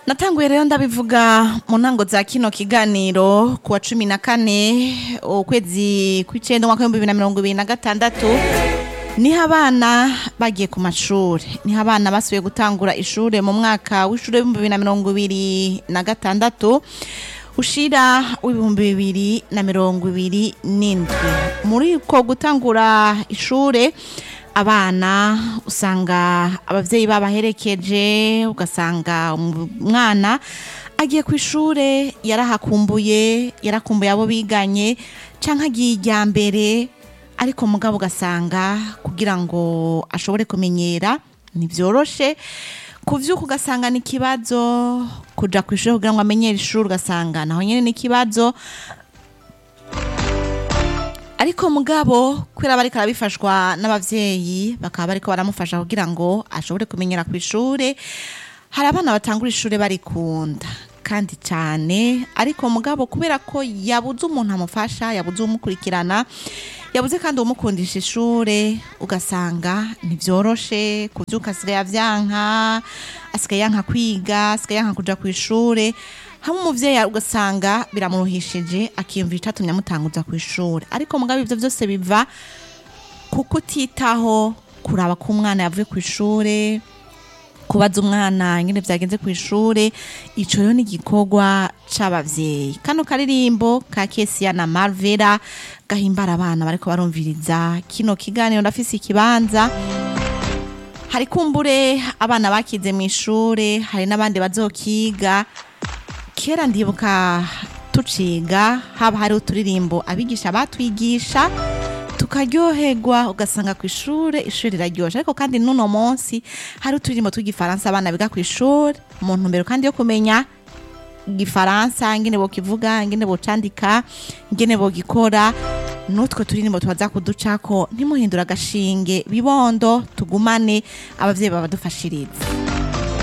natanguye rero ndabivuga mu ntango za kino kiganiro ku wa cumi na kane ukwezi kw'icenda umwaka w'ibihumbi bibiri na mirongo ibiri na gatandatu niho abana bagiye ku mashuri niho abana basubiye gutangura ishure mu mwaka w'ishure w'ibihumbi bibiri na mirongo ibiri na gatandatu ushira w'ibihumbi bibiri na mirongo ibiri n'indwi muri uko gutangura ishure abana usanga abavyeyi babaherekeje ugasanga umwana agiye ku ishure yarahakumbuye yarakumbuye abo biganye canke agiye irya mbere ariko mugabo ugasanga kugira ngo ashobore kumenyera ntivyoroshe kuvyuka ugasanga ni ikibazo kuja ku ishure kugira ngo amenyere ishure ugasanga naho nyene ni ikibazo ariko mugabo kubera bariko arabifashwa n'abavyeyi bakaba bariko baramufasha kugira ngo ashobore kumenyera ku ishure hari abana batangura ishure barikunda kandi cyane ariko mugabo kubera ko yabuze umuntu amufasha yabuze umukurikirana yabuze kandi umukundisha ishure ugasanga ntivyoroshe kuvyuka asigaye avyanka asigaye yanka kwiga asigaye yanka kuja ku ishure hamwe umuvyeyi ugasanga biramuruhishije akiyumvira icatumye amutanguza ku ishure ariko mugabo ivyo vyose biva kuko utitaho kuraba ko umwana yavuye ku ishure kubaza umwana ingene vyagenze ku ishure ico rero ni igikorwa c'abavyeyi kano karirimbo ka Kesia na Marvera gahimbara abana bariko barumviriza kino kiganiro ndafise ikibanza hari kumbure abana bakize mu ishure hari n'abandi bazokiga kera ndibuka tuciga haba hari uturirimbo abigisha batwigisha tukaryoherwa ugasanga ku ishure ishure riraryoshe ariko kandi n'uno munsi hari uturirimbo tw'igifaransa abana biga ku ishure mu ntumbero kandi yo kumenya igifaransa ingene bokivuga ingene bocandika ingene bogikora n'utwo turirimbo tubaza kuducako ntimuhindura agashinge bibondo tugumane abavyeyi babadufashiriza